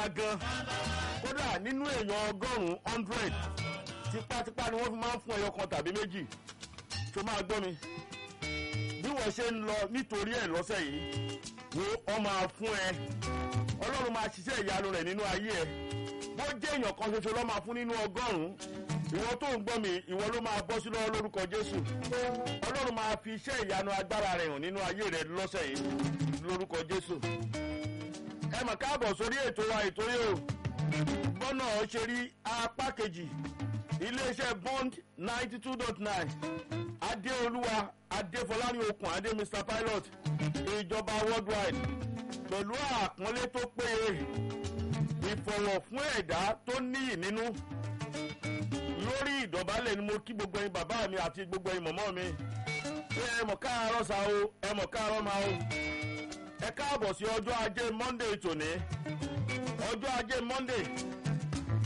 ga gan kódà nínú èèyàn ọgọ́rùn-ún hundred tipátipá ni wọ́n fi máa ń fún ẹyọ kan tàbí méjì tó máa gbọ́ mi bí wọ́n ṣe ń lọ nítorí ẹ̀ lọ́sẹ̀ yìí wo ọ máa fún ẹ ọlọ́run máa ṣiṣẹ́ ìyanu rẹ̀ nínú ayé ẹ bó jẹ́ èèyàn kan ṣoṣo lọ́ máa fún nínú ọgọ́rùn-ún ìwọ tó ń gbọ́ mi ìwọ ló máa bọ́ sí lọ́wọ́ lórúkọ jésù ọlọ́run máa fi iṣẹ́ ìyanu agbára rẹ̀ hàn nínú ayé rẹ̀ lọ́sẹ̀ yìí lórúkọ jésù ẹ mọ̀ káàbọ̀ sórí ètò wa ètò yìí o gbọ́nà ṣe rí apá kejì iléeṣẹ́ bond ninety two dot nine adéolúwa adéfọlárí okùn adé mr pilot ìjọba worldwide pẹ̀lú àpọ́nlé tó péye ìfọ̀wọ̀ fún ẹ̀dá tó níyì nínú lórí ìdọ̀bálẹ̀ ni mo kí gbogbo ẹyin bàbá mi àti gbogbo ẹyin mọ̀mọ́ mi pé ẹ mọ̀ káàárọ̀ sa o ẹ mọ̀ káàárọ̀ ma o ẹ káàbọ̀ sí ọjọ́ ajé monday tòní ọjọ́ ajé monday